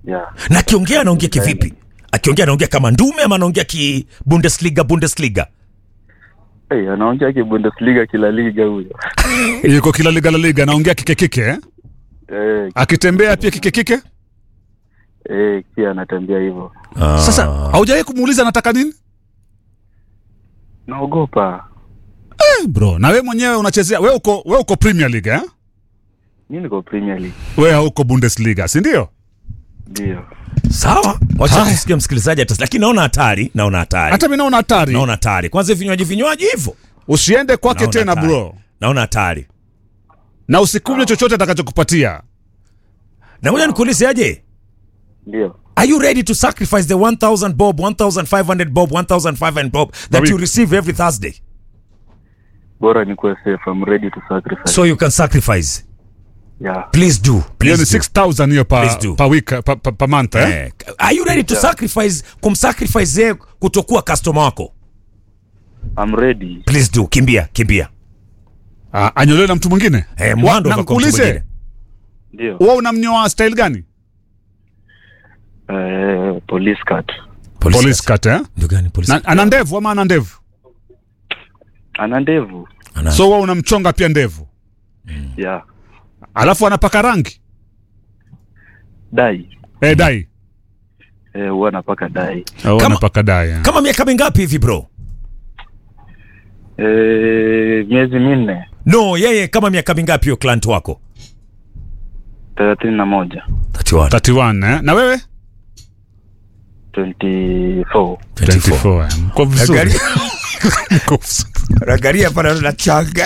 Yeah. na akiongea anaongea kivipi akiongea anaongea kama ndume ama anaongea ki bundesliga bundesliga Hey, anaongea ki Bundesliga kila liga huyo. yuko kila liga la liga anaongea kike kike eh? Eh, akitembea pia kike kike eh, pia anatembea hivyo. sasa haujawahi kumuuliza anataka nini Naogopa. eh, bro na we mwenyewe unachezea we uko we uko premier league eh? Mimi niko Premier League. we hauko bundesliga si ndio Ndio. sawa wacha Haya. tusikie msikilizaji atas lakini naona hatari naona hatari hata mi naona hatari naona hatari kwanza vinywaji vinywaji hivyo usiende kwake Naona tena hatari. bro naona hatari na usikunywe chochote atakachokupatia na ngoja nikuulize aje Ndio. Are you ready to sacrifice the 1000 bob, 1500 bob, 1500 bob that week. you receive every Thursday Bora nikuwe safe. I'm ready to sacrifice. so you can sacrifice? yeah. Please do. hiyo Please ni do. 6000 hiyo Please pa, do. pa week pa, pa, pa month eh? Eh, Are you ready to sacrifice kumsacrifice yeye kutokuwa customer wako? I'm ready. Please do. Kimbia, kimbia. Ah, anyolewe na mtu mwingine Eh, Wa- mwando na kwa mtu mwingine. nikuulize Ndio. wewe unamnyoa style gani Eh, police cut. police cut eh? Ndio gani police? na, ana ndevu ama ana ndevu Ana ndevu. Ana- so wewe unamchonga pia ndevu Yeah. alafu anapaka rangi Dai. eh, dai Eh, huwa napaka dai. oh, Kama- anapaka dai eh. Kama miaka mingapi hivi bro? Eh, miezi minne. No, yeye kama miaka mingapi hiyo client wako? thelathini na moja. 31. 31 eh? na wewe 24. 24 eh. mko vizuri Angalia- Mko vizuri. Angalia pale na changa.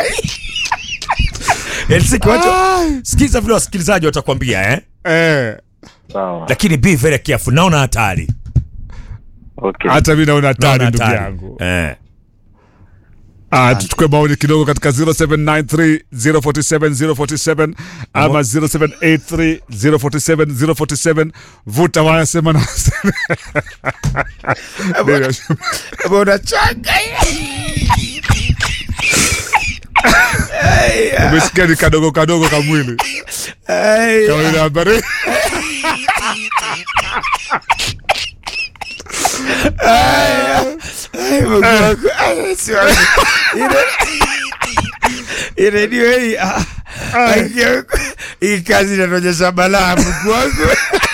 Elsiki watu sikiza vile wasikilizaji watakwambia eh? eh, Sawa. Lakini be very careful. Naona hatari. Okay. hata mi naona hatari Naona ndugu hatari. yangu Eh. Ah, tuchukue maoni kidogo katika 0793 047 047 ama 0783 047 047 vuta waya sema na Mbona changa? umesikia ni kadogo kadogo kamwili kama ile habari redio hii ah, ah, hii kazi inatonyesha balaa Mungu wangu.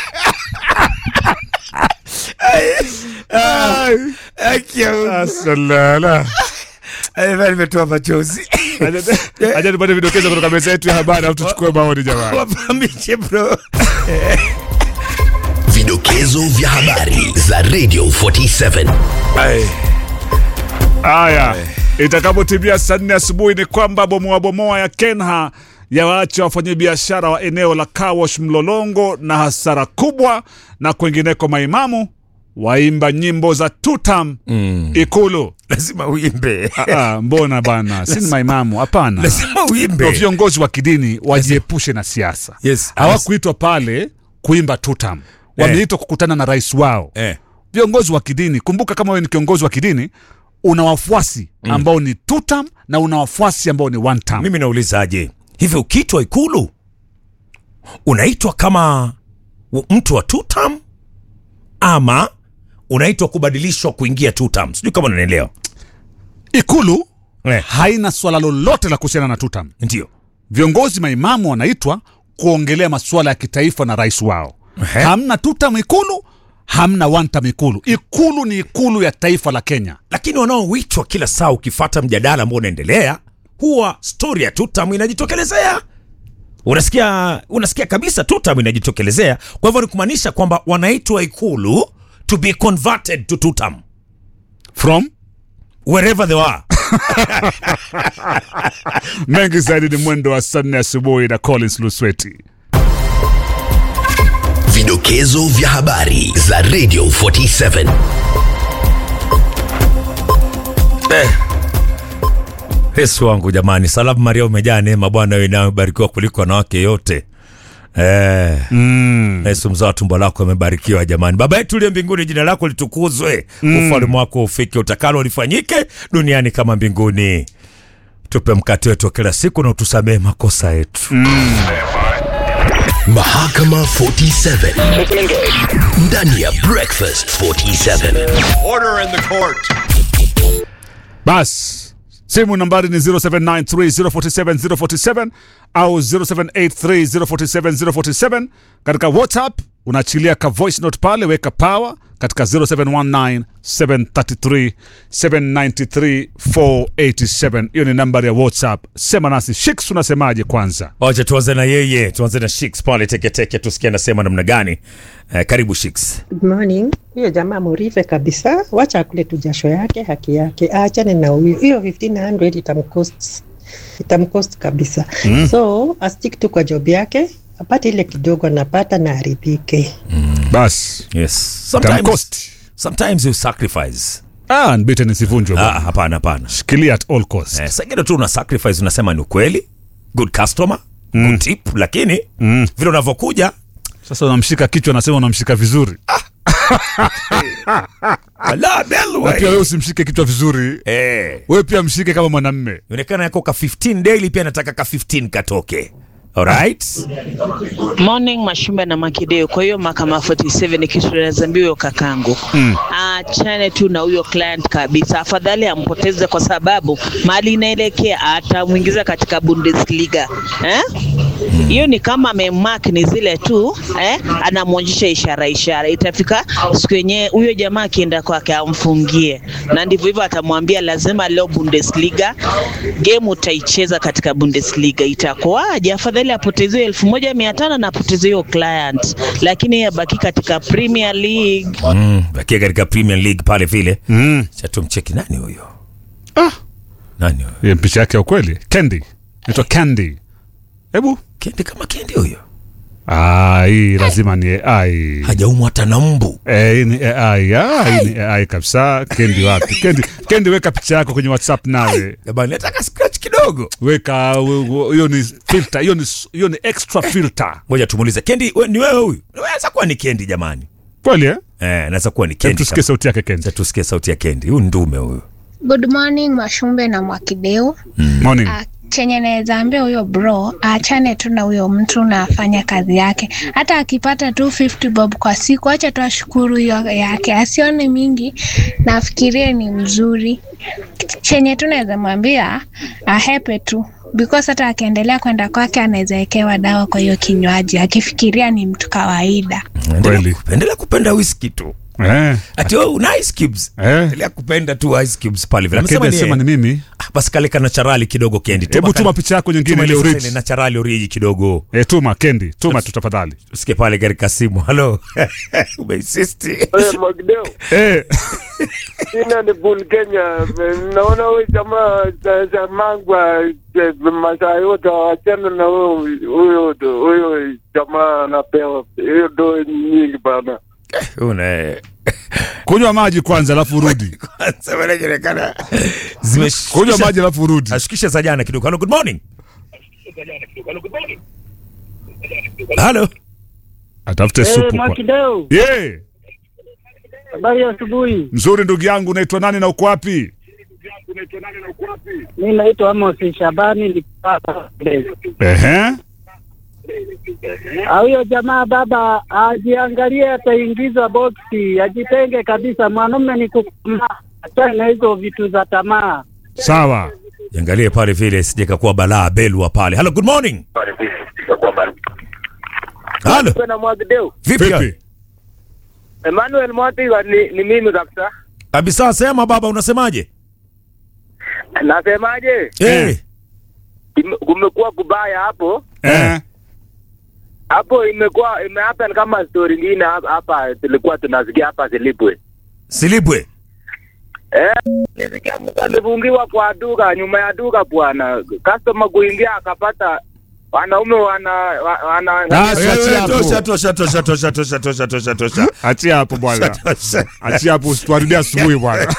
Haki ya Mungu. asalala Ai, bali nimetoa machozi aja tupate vidokezo kutoka meza yetu ya habari alafu tuchukue maoni jamani wapamishe bro Vidokezo vya habari za Radio 47. haya itakapotimia saa nne asubuhi ni kwamba bomoa bomoa ya kenha yawaacha wafanyabiashara wa eneo la kawash mlolongo na hasara kubwa na kwengineko maimamu waimba nyimbo za tutam mm. ikulu lazima uimbe Ah, mbona bana si ni maimamu hapana lazima Ndio uimbe viongozi wa kidini wajiepushe na siasa Yes. hawakuitwa pale kuimba tutam wameitwa kukutana na rais wao eh. viongozi wa kidini kumbuka kama wewe ni kiongozi wa kidini una wafuasi ambao ni tutam na una wafuasi ambao ni one tam mimi naulizaje hivi ukiitwa ikulu unaitwa kama w- mtu wa tutam ama unaitwa kubadilishwa kuingia tutam sijui kama unanielewa ikulu eh. haina swala lolote la kuhusiana na tutam ndio viongozi maimamu wanaitwa kuongelea masuala ya kitaifa na rais wao Ehe. hamna tutam ikulu hamna one tam ikulu ikulu ni ikulu ya taifa la kenya lakini wanaoitwa kila saa ukifata mjadala ambao unaendelea huwa stori ya tutam inajitokelezea unasikia unasikia kabisa tutam inajitokelezea kwa hivyo ni kumaanisha kwamba wanaitwa ikulu to be converted to tutam from wherever they are mengi zaidi ni mwendo wa saa nne asubuhi na collins lusweti Vidokezo vya habari za Radio 47. yesu wangu jamani salamu maria umejaa neema bwana wewe nawe umebarikiwa kuliko wanawake yote Eh, mm. yesu mzao wa tumbo lako amebarikiwa jamani baba yetu uliye mbinguni jina lako litukuzwe mm. ufalme wako ufike utakalo lifanyike duniani kama mbinguni tupe mkate wetu wa kila siku na utusamehe makosa yetu Mahakama 47 ndani ya Breakfast 47. Order in the court. bas simu nambari ni 0793047047 au 0783047047 katika whatsapp unaachilia ka voice note pale weka power katika 071973793487 hiyo ni nambari ya whatsapp sema nasi shiks unasemaje kwanza wacha tuanze na yeye tuanze na shiks pale teketeke tusikie anasema namna gani eh, karibu shiks Good morning. Huyo jamaa murive kabisa, wacha akule tu jasho yake, haki yake, aachane na huyo. Hiyo 1500 itamcost itamcost kabisa mm. So astick tu kwa job yake, apate ile kidogo anapata na aridhike. bas yes sometimes, tamcost sometimes you sacrifice ah, nbite nisivunjwe ah, bwana. hapana hapana shikilia at all cost eh, sagine tu una sacrifice unasema ni ukweli good customer mm. good tip lakini mm. vile unavyokuja sasa unamshika kichwa nasema unamshika vizuri ala na pia wewe usimshike kichwa vizuri eh wewe pia mshike kama mwanamme inaonekana yako ka 15 daily pia nataka ka 15 katoke alright Morning Mashumba na Makideo. Kwa hiyo mahakama 47 ni kitu nazambia huyo kakangu mm. Achane tu na huyo client kabisa, afadhali ampoteze, kwa sababu mali inaelekea atamwingiza katika Bundesliga eh? Hiyo ni kama amemark ni zile tu eh? Anamwonyesha ishara ishara, itafika siku yenyewe huyo jamaa akienda kwake amfungie, na ndivyo hivyo atamwambia lazima leo Bundesliga game utaicheza katika Bundesliga, itakuwaje? Afadhali apoteze hiyo elfu moja mia tano na apoteze hiyo client, lakini yeye abaki katika Premier League. mm, bakia katika premier league pale vile mm. chatumcheki nani huyo ah. nani huyo Hiyo picha yake ya ukweli Candy naitwa Candy hebu kendi kama kendi huyo ah, hii lazima ni AI hajaumwa hata na mbu Eh, hii ni AI ah, hii ni AI kabisa Candy wapi Candy Candy weka picha yako kwenye WhatsApp nawe jamani nataka scratch kidogo weka we- we- hiyo ni filter hiyo ni hiyo ni extra filter ngoja tumuulize kendi we, ni wewe huyu naweza kuwa ni kendi jamani kweli eh eh, naweza kuwa ni Hebu kendi tusikie kama- sauti yake Candy Acha tusikie sauti ya kendi huyu ndume huyu Good morning Mashumbe na Mwakideu. morning Ah, chenye naweza ambia huyo bro aachane tu na huyo mtu na afanye kazi yake. Hata akipata tu 50 bob kwa siku, acha tu ashukuru hiyo yake, asione mingi na afikirie ni mzuri. Chenye tu naweza mwambia ahepe tu because hata akiendelea kwenda kwake anaweza wekewa dawa kwa hiyo kinywaji akifikiria ni mtu kawaida. endelea, Kweli. ku- endelea kupenda whisky tu eh ati wewe una ice cubes Eh. endelea kupenda tu ice cubes pale vile Candy amesema anasema ni ni mimi ah, basi kale kana charali kidogo kendi hebu tuma picha yako nyingine ile origi na charali origi kidogo eh tuma Candy tuma tu tafadhali usikie pale katika simu halo umeinsisti Hey, Magdeo, eh ina ni Bull Kenya. Naona huyu jamaa za- za Mangwa eh, masaa yote wachana na huyo huyo huyo jamaa anapewa hiyo do nyingi bana. una kunywa maji kwanza alafu urudi kwanza inaonekana zimeshukisha kunywa maji alafu urudi ashukisha za jana kidogo halo good morning halo atafute supu kwa Makideo, yeah habari ya asubuhi. mzuri ndugu yangu unaitwa nani na uko wapi Mi naitwa Amos Shabani nikipata ehe huyo jamaa baba ajiangalie, ataingizwa boksi, ajitenge kabisa. Mwanaume ni kukomaa, achana na hizo vitu za tamaa. sawa Jiangalie pale vile sije kakuwa balaa belwa pale. Hello, good morning. Hello. na Magdeo. Vipi? vipi Emmanuel Mwatiga ni, ni mimi kabisa. Kabisa sema baba unasemaje? Nasemaje? Eh. Ime- Kumekuwa kubaya hapo eh hapo, imekuwa imehappen kama story nyingine hapa- hapa tulikuwa tunasikia hapa Zilipwe. Silibwe. alifungiwa kwa duka, nyuma ya duka bwana, customer kuingia akapata wanaume wana wa- wana Ah, si achia Wewe, hapo. Tosha tosha tosha tosha tosha tosha tosha tosha. achia hapo bwana Tosha. achia hapo usituharibia asubuhi bwana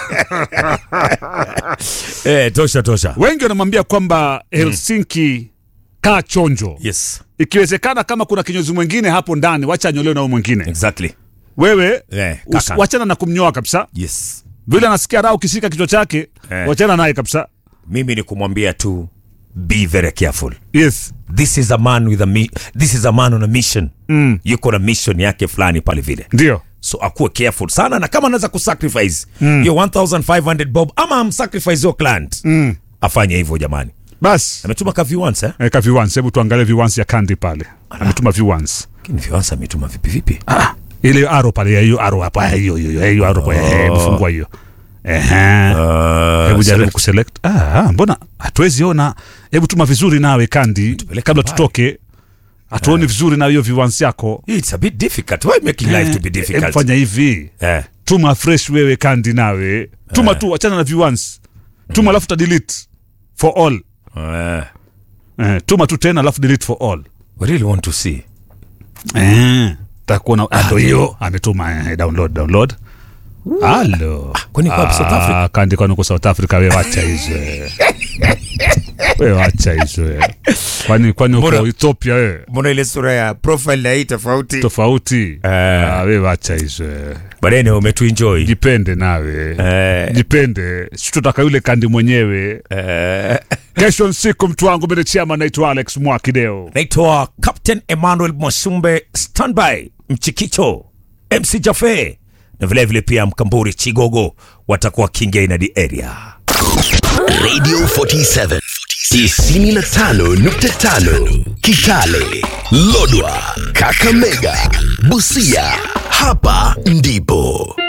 Eh, tosha tosha. wengi wanamwambia kwamba helsinki kaa chonjo Yes. ikiwezekana kama kuna kinyozi mwingine hapo ndani wacha anyolewe na huyo mwingine Exactly. wewe Eh, us- kaka. wachana na kumnyoa kabisa Yes. vile anasikia raha ukishika kichwa chake Eh. wachana naye kabisa Mimi ni kumwambia tu be very careful yes this is a man with a mi this is a man on a mission mm. yuko na mission yake fulani pale vile ndio so akuwe careful sana na kama anaweza kusacrifice hiyo 1500 bob ama amsacrifice your client mm. afanye hivyo jamani basi ametuma ka viwans eh? eka viwans hebu tuangalie viwans ya kandi pale ametuma viwans lakini viwans ametuma vipi vipi ah, ile aro pale ya hiyo aro hapa hiyo hiyo hiyo aro pale eh, hebu fungua hiyo ehe hebu jaribu kuselect ah, ah, mbona hatuwezi ona hebu tuma vizuri nawe kandi Tupeleke kabla mbali. tutoke hatuoni vizuri na hiyo viwans yako it's a bit difficult why making life to be Eh, difficult hebu fanya hivi eh. tuma fresh wewe kandi nawe tuma tu achana na viwans tuma alafu ta delete for all Eh. eh, tuma tu tena alafu delete for all we really want to see eh, takuona ando hiyo ametuma eh, download download halo kwani kwa South Africa? Ah, kandi kwani uko south africa we wacha hizo eh. we wacha hizo eh. kwani kwani uko Mbona- ethiopia we mbona ile sura ya profile na hii tofauti tofauti Eh. ah, we wacha hizo eh. barene umetuenjoy jipende nawe Eh. jipende situtaka yule kandi mwenyewe eh. kesho nsiku mtu wangu mene chiama naitwa alex mwakideo naitwa captain emmanuel mwasumbe standby mchikicho mc jafe na vilevile vile pia mkamburi chigogo watakuwa kingainadi area Radio 47 95.5 Kitale, Lodwa, Kakamega, Busia. Hapa ndipo